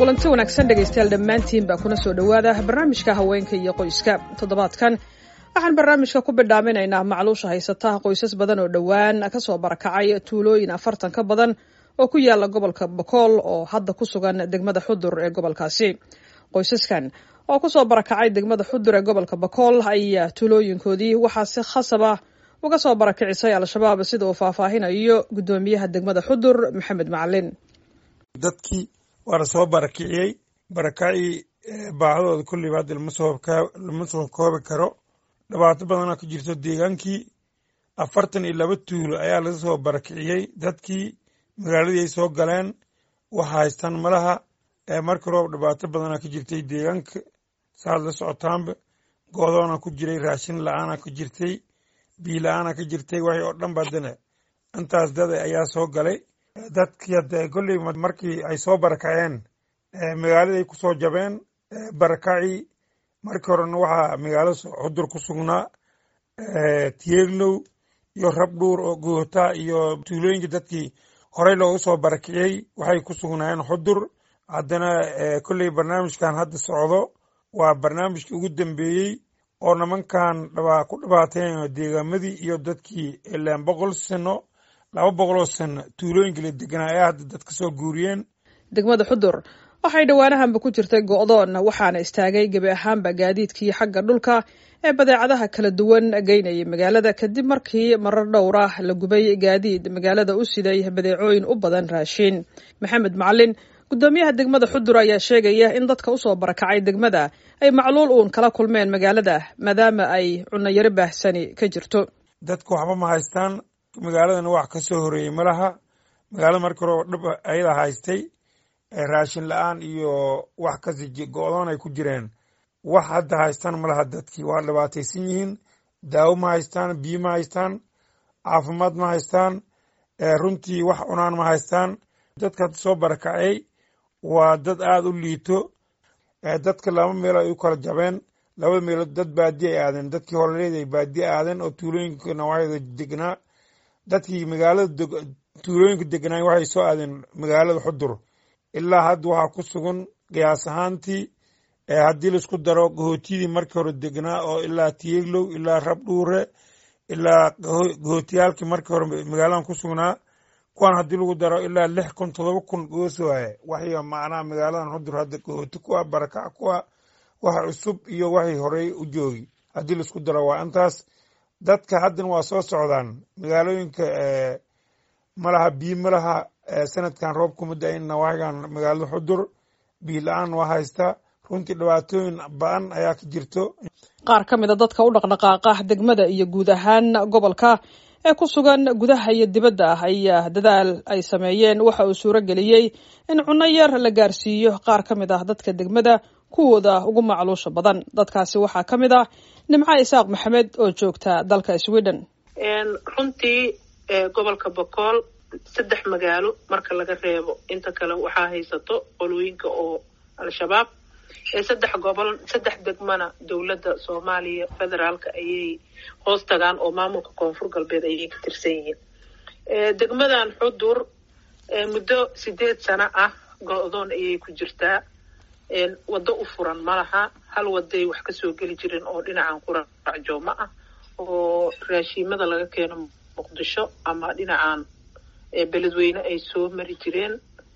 kulanti wanaagsan dhegaystayaal dhammaantiin baa kuna soo dhowaada barnaamijka haweenka iyo qoyska toddobaadkan waxaan barnaamijka ku bidhaaminaynaa macluusha haysata qoysas badan oo dhowaan kasoo barakacay tuulooyin afartan ka badan oo ku yaala gobolka bokool oo hadda ku sugan degmada xudur ee gobolkaasi qoysaskan oo kusoo barakacay degmada xudur ee gobolka bokool ayaa tuulooyinkoodii waxaa si khasaba uga soo barakicisay al-shabaab sida uu faahfaahinayo guddoomiyaha degmada xudur maxamed macalin dadkii waa la soo barakiciyey barakacii baahadooda kulliba hadda lama soo koobi karo dhibaato badana ku jirto deegaankii afartan iyo laba tuulo ayaa laga soo barakiciyey dadkii magaaladii ay soo galeen waxa haystaan malaha markii roob dhibaato badana ku jirtay deegaanka saad la socotaanba goodoona ku jiray raashin la-aana ku jirtay biyo la-aana ka jirtay waxay oo dhan badane intaas dada ayaa soo galay dadkii hadda kolley markii ay soo barakaceen magaaladay ku soo jabeen barakacii markii horena waxaa magaalo xudur ku sugnaa tiyeeglow iyo rabdhuur oo goota iyo tuulooyinka dadkii horey loogu soo barakiciyey waxay ku sugnaayeen xudur haddana kolley barnaamijkan hadda socdo waa barnaamijkii ugu dambeeyey oo nimankan ku dhibaateen deegaamadii iyo dadkii ilaan boqol sano laba boqoloo sano tuulooyinka la deganaa ayaa hadda dad ka soo guuriyeen degmada xudur waxay dhowaanahanba ku jirtay go-doon waxaana istaagay gebi ahaanba gaadiidkii xagga dhulka ee badeecadaha kala duwan geynayay magaalada kadib markii marar dhowr ah la gubay gaadiid magaalada u siday badeecooyin u badan raashiin maxamed macalin guddoomiyaha degmada xudur ayaa sheegaya in dadka usoo barakacay degmada ay macluul uun kala kulmeen magaalada maadaama ay cunayaro baahsani ka jirto dadka waxba ma haystaan magaaladana wax ka soo horeeyey malaha magaalada markii hore dhib ayada haystay raashin la-aan iyo wax kasi go-doon ay ku jireen wax hadda haystaan malaha dadkii waa dhibaataysan yihiin daawo ma haystaan biyo ma haystaan caafimaad ma haystaan runtii wax cunaan ma haystaan dadka hadda soo barakacay waa dad aada u liito dadka laba meelo ay u kala jabeen labada meelood dad baadi ay aadeen dadkii horeed ay baadi aadeen oo tuulooyinka nawaaxida degnaa dadkii magaalada tuulooyinka degnaa waxay soo aadeen magaalada xudur ilaa hadda waxaa ku sugan qiyaas ahaantii haddii laisku daro gahootiyadii markii hore degnaa oo ilaa tiyeeglow ilaa rabdhuure ilaa gahootiyaalkii markii hore magaaladan ku sugnaa kuwan haddii lagu daro ilaa lix kun todoba kun goos waaye waxay macnaha magaaladan xudur hadda gahooti ku ah barakac ku ah waxa cusub iyo waxay horey u joogi haddii laisku daro waa intaas dadka haddana waa soo socdaan magaalooyinka malaha biyo malaha sanadkan roob kuma da-in nawaaxigan magaalada xudur biyo la-aan waa haysta runtii dhibaatooyin ba-an ayaa ka jirto qaar ka mid a dadka u dhaqdhaqaaqa degmada iyo guud ahaan gobolka ee ku sugan gudaha iyo dibadda ah ayaa dadaal ay sameeyeen waxa uu suuro geliyey in cunno yar la gaarsiiyo qaar ka mid ah dadka degmada kuwooda ugu macluusha badan dadkaasi waxaa ka mid ah nimco isaaq maxamed oo joogta dalka sweden runtii gobolka bokool saddex magaalo marka laga reebo inta kale waxaa haysato qolooyinka oo al-shabaab saddex gobol saddex degmana dowladda soomaaliya federaalka ayay hoos tagaan oo maamulka koonfur galbeed ayay ka tirsan yihiin degmadan xudur muddo sideed sano ah go-doon ayay ku jirtaa waddo u furan ma laha hal waday wax kasoo geli jirin oo dhinacan quracjooma ah oo raashiimada laga keeno muqdisho ama dhinacan beledweyne ay soo mari jireen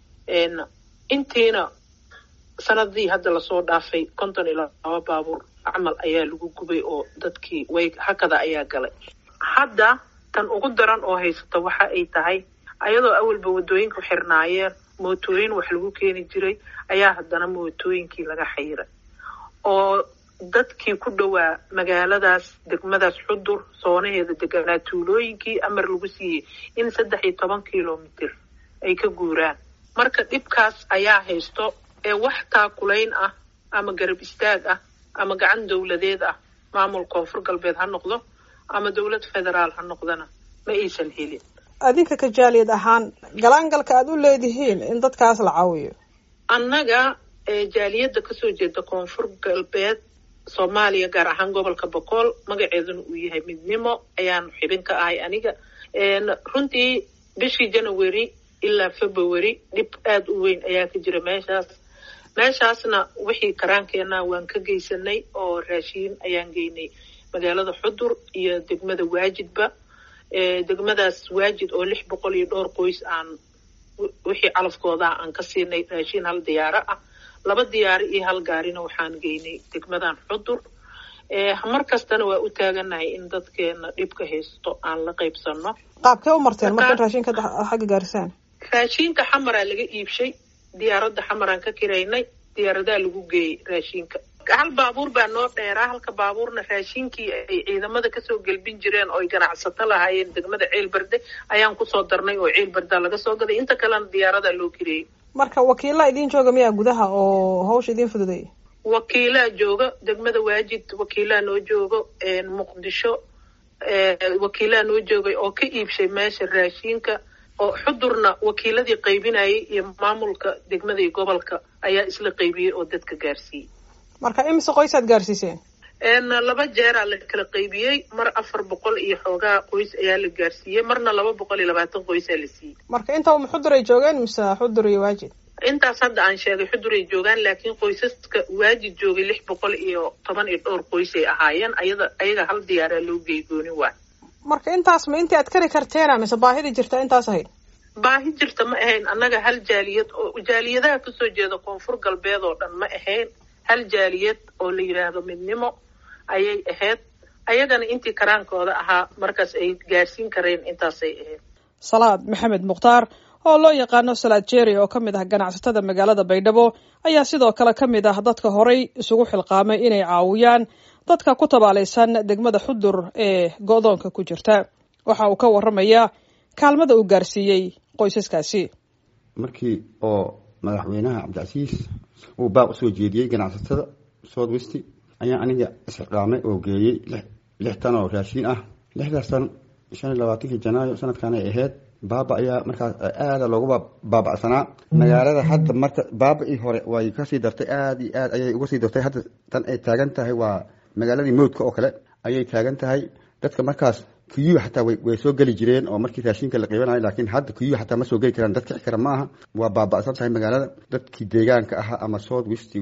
intiina sanadii hadda lasoo dhaafay konton iyo laba baabuur camal ayaa lagu gubay oo dadkii way hakada ayaa galay hadda tan ugu daran oo haysata waxa ay tahay ayadoo awalba waddooyinku xirnaayeen mootooyin wax lagu keeni jiray ayaa haddana mootooyinkii laga xayiray oo dadkii ku dhowaa magaaladaas degmadaas xudur soonaheeda deganaa tuulooyinkii amar lagu siiyey in saddex iyo toban kilomitir ay ka guuraan marka dhibkaas ayaa haysto ee wax taakulayn ah ama garab istaag ah ama gacan dowladeed ah maamul koonfur galbeed ha noqdo ama dowlad federaal ha noqdana ma aysan helin adinka ka jaaliyad ahaan galaangalka aada u leedihiin in dadkaas la caawiyo annaga jaaliyadda kasoo jeeda koonfur galbeed soomaaliya gaar ahaan gobolka boqool magaceeduna uu yahay midnimo ayaan xibin ka ahay aniga runtii bishii january ilaa february dhib aada u weyn ayaa ka jira meeshaas meeshaasna wixii karaankeenna waan ka geysanay oo raashiin ayaan geynay magaalada xudur iyo degmada waajidba degmadaas waajid oo lix boqol iyo dhowr qoys aan wixii calafkoodaa aan ka siinay raashiin hal diyaaro ah laba diyaaro iyo hal gaarina waxaan geynay degmadan xudur mar kastana waa u taaganahay in dadkeena dhibka haysto aan la qaybsano qaabkee u marteen marka in raashinka xagga gaarisaan raashinka xamaraa laga iibshay diyaaradda xamaraan ka kiraynay diyaaradaa lagu geeyey raashinka hal baabuur baa noo dheeraa halka baabuurna raashinkii ay ciidamada kasoo gelbin jireen oo ay ganacsato lahaayeen degmada ceelberde ayaan kusoo darnay oo ceelberdaa laga soo gaday inta kalena diyaaradaa loo kireeyey marka wakiilaa idiin jooga miyaa gudaha oo hawsha idiin fududay wakiilaa jooga degmada waajid wakiilaa noo joogo muqdisho wakiilaa noo joogay oo ka iibshay meesha raashinka oo xudurna wakiiladii qaybinayay iyo maamulka degmada iyo gobolka ayaa isla qaybiyey oo dadka gaarsiiyey marka imise qoysaad gaarsiiseen laba jeeraa la kala qaybiyey mar afar boqol iyo xoogaa qoys ayaa la gaarsiiyey marna laba boqol iyo labaatan qoysaa la siiyey marka inta uma xudur ay joogeen mise xudur iyo waajid intaas hadda aan sheegay xudur ay joogaan laakiin qoysaska waajid joogay lix boqol iyo toban iyo dhowr qoys ay ahaayeen ayada ayaga hal diyaaraa loo geey gooni waa marka intaas ma intii aad kari karteena mise baahida jirta intaas ahayd baahi jirta ma ahayn annaga hal jaaliyad oo jaaliyadaha kasoo jeeda koonfur galbeed oo dhan ma ahayn hal jaaliyad oo la yidhaahdo midnimo ayay ahayd ayagana intii karaankooda ahaa markaas ay gaarsiin kareen intaasay ahayd salaad maxamed mukhtaar oo loo yaqaano salaad jeri oo ka mid ah ganacsatada magaalada baydhabo ayaa sidoo kale ka mid ah dadka horay isugu xilqaamay inay caawiyaan dadka ku tabaalaysan degmada xudur ee go-doonka ku jirta waxa uu ka warramayaa kaalmada uu gaarsiiyey qoysaskaasi markii oo madaxweynaha cabdicasiis uu baaq usoo jeediyey ganacsatada south west ayaa aniga isxiqaamay oo geeyey lix tan oo raashiin ah lixdaas tan shan iyo labaatankii janaayo sanadkan ay ahayd baaba ayaa markaas aada loogu baabacsanaa magaalada hadda marka baaba-ii hore way kasii dartay aada iyo aad ayay uga sii dartay hadda tan ay taagan tahay waa magaaladii mowdka oo kale ayay taagan tahay dadka markaas kuyuu xataa way soo geli jireen oo markii raashinka la qiibanayo laakiin hadda kuyuu xataa ma soo geli karaan dad kici kara ma aha waa baaba'san tahay magaalada dadkii deegaanka ahaa ama south west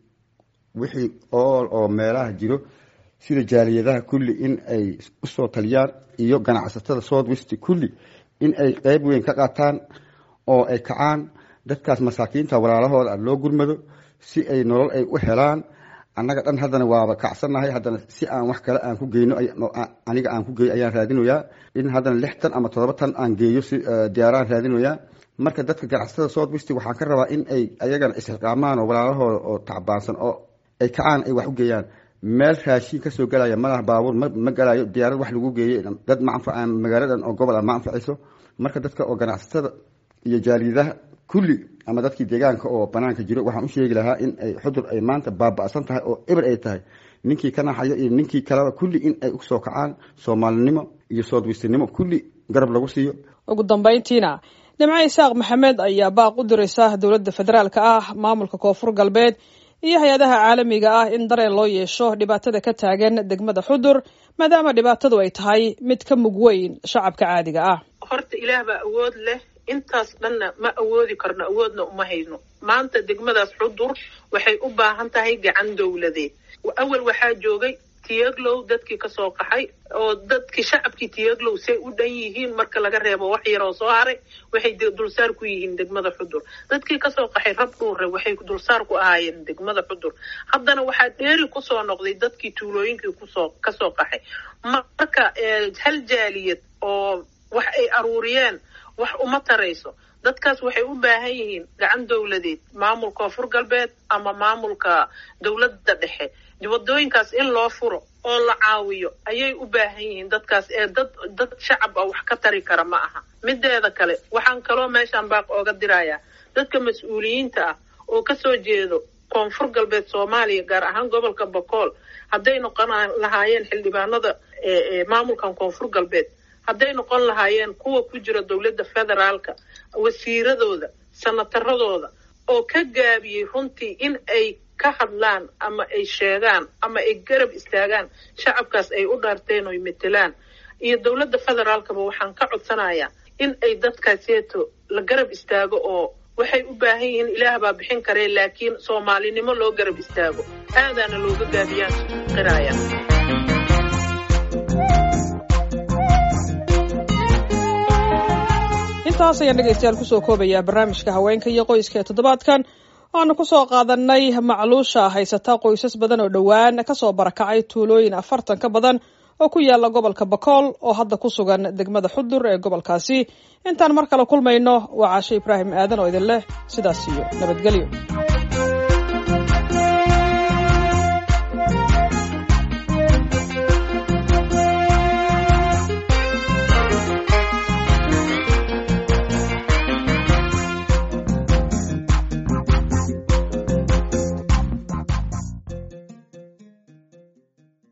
wixii ool oo meelaha jiro sida jaaliyadaha kulli in ay usoo taliyaan iyo ganacsatada south west kulli in ay qeyb weyn ka qaataan oo ay kacaan dadkaas masaakiinta walaalahooda loo gurmado si ay nolol ay u helaan annaga dhan haddana waaba kacsannahay haddana si aan wax kale aan ku geyno aniga aan ku geeyo ayaan raadinoyaa in haddana lix tan ama toddoba tan aan geeyo si diyaaraan raadinoyaa marka dadka ganacsatada south west waxaan ka rabaa in ay ayagana isxiqaamaan oo walaalahooda oo tacbaansan oo ay kacaan ay wax u geeyaan meel raashiin kasoo gelaya malaha baabuur ma galayo diyaarad wax lagu geeyey dad ma anfacaan magaaladan oo gobol ah ma anfacayso marka dadka oo ganacsatada iyo jaaliyadaha kulli ama dadkii deegaanka oo banaanka jiro waxaan u sheegi lahaa in ay xudur ay maanta baaba'san tahay oo eber ay tahay ninkii ka naxayo iyo ninkii kaleba kulli in ay usoo kacaan soomaalinimo iyo soodwistinimo kulli garab lagu siiyo ugu dambayntiina nimco isaaq maxamed ayaa baaq u diraysa dowladda federaalka ah maamulka koonfur galbeed iyo hay-adaha caalamiga ah in dareen loo yeesho dhibaatada ka taagan degmada xudur maadaama dhibaatadu ay tahay mid ka mug weyn shacabka caadiga ah horta ilaah baa awood leh intaas dhanna ma awoodi karno awoodna uma hayno maanta degmadaas xudur waxay u baahan tahay gacan dowladeed awal waxaa joogay tiyaglow dadkii kasoo qaxay oo dadkii shacabkii tiyaglow say u dhan yihiin marka laga reebo wax yaroo soo haray waxay dulsaar ku yihiin degmada xudur dadkii kasoo qaxay rab dhuure waxay dulsaar ku ahaayeen degmada xudur haddana waxaa dheeri kusoo noqday dadkii tuulooyinkii kusoo kasoo qaxay marka hal jaaliyad oo wax ay aruuriyeen wax uma tarayso dadkaas waxay u baahan yihiin gacan dowladeed maamulka koonfur galbeed ama maamulka dowladda dhexe wadooyinkaas in loo furo oo la caawiyo ayay u baahan yihiin dadkaas ee dad dad shacab ah wax ka tari kara ma aha mideeda kale waxaan kaloo meeshaan baaq ooga dirayaa dadka mas-uuliyiinta ah oo kasoo jeedo koonfur galbeed soomaaliya gaar ahaan gobolka bokool hadday noqon lahaayeen xildhibaanada maamulkan koonfur galbeed hadday noqon lahaayeen kuwa ku jira dowladda federaalka wasiiradooda sanataradooda oo ka gaabiyey runtii in ay ka hadlaan ama ay sheegaan ama ay garab istaagaan shacabkaas ay u dhaarteen oy metelaan iyo dowladda federaalkaba waxaan ka codsanayaa in ay dadkaaseeto la garab istaago oo waxay u baahan yihiin ilaah baa bixin karee laakiin soomaalinimo loo garab istaago aadaana looga gaabiyaan qiraaya intaas ayaan dhegaystayaal kusoo koobayaa barnaamijka haweenka iyo qoyska ee toddobaadkan waanu kusoo qaadanay macluusha haysata qoysas badan oo dhowaan kasoo barakacay tuulooyin afartan ka badan oo ku yaala gobolka bakool oo hadda ku sugan degmada xudur ee gobolkaasi intaan mar kale kulmayno waa caashe ibraahim aadan oo idin leh sidaas iyo nabadgelyo